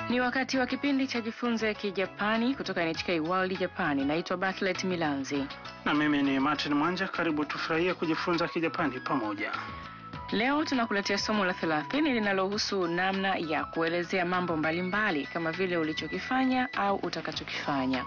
Ni wakati wa kipindi cha jifunze Kijapani kutoka NHK World Japani. Naitwa Bartlett Milanzi. Na mimi ni Martin Mwanja, karibu tufurahie kujifunza Kijapani pamoja. Leo tunakuletea somo la 30 linalohusu namna ya kuelezea mambo mbalimbali kama vile ulichokifanya au utakachokifanya.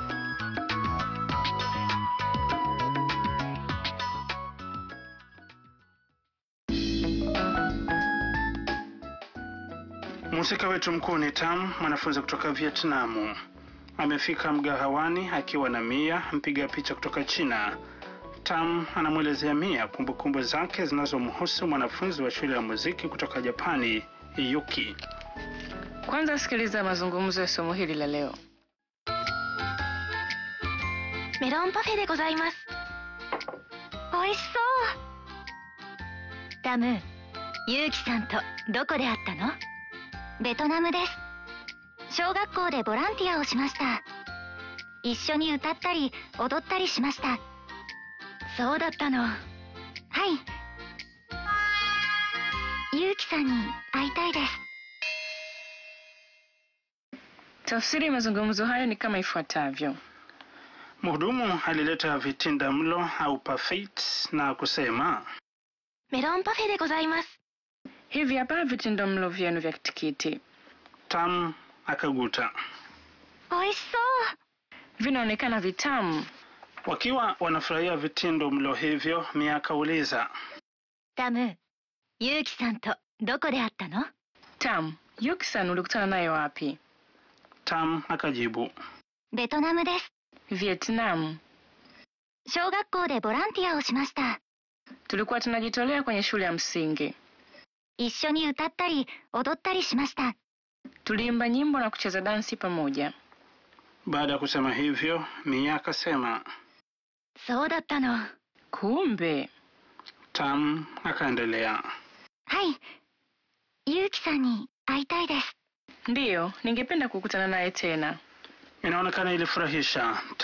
Mhusika wetu mkuu ni Tam, mwanafunzi kutoka Vietnamu. Amefika mgahawani akiwa na Mia, mpiga picha kutoka China. Tam anamwelezea Mia kumbukumbu zake zinazomhusu mwanafunzi wa shule ya muziki kutoka Japani, Yuki. Kwanza sikiliza mazungumzo ya somo hili la leo. メロンパフェでございます美味しそうタムユウキさんとどこで会ったのベトナムです小学校でボランティアをしました一緒に歌ったり踊ったりしましたそうだったのはいユウキさんに会いたいです Tafsiri ya mazungumzo hayo ni kama ifuatavyo. Mhudumu alileta vitinda mlo au parfait na kusema メロンパフェでございます Hivi hapa vitindo mlo vyenu vya tikiti. Tam akaguta. 美味しそう Vinaonekana vitamu. Wakiwa wanafurahia vitindo mlo hivyo, Mia akauliza タムユウキさんとどこで会ったの Tam, Yuki-san ulikutana naye wapi? Tam akajibu ベトナムです Vietnam. 小学校でボランティアをしました Tulikuwa tunajitolea kwenye shule ya msingi. 一緒に歌ったり踊ったりしました Tuliimba nyimbo na kucheza dansi pamoja. Baada ya kusema hivyo, Mia akasema. そうだったのは Kumbe, Tam akaendelea. いユウキさんに会いたいです ndiyo, ningependa kukutana naye tena. Inaonekana ilifurahisha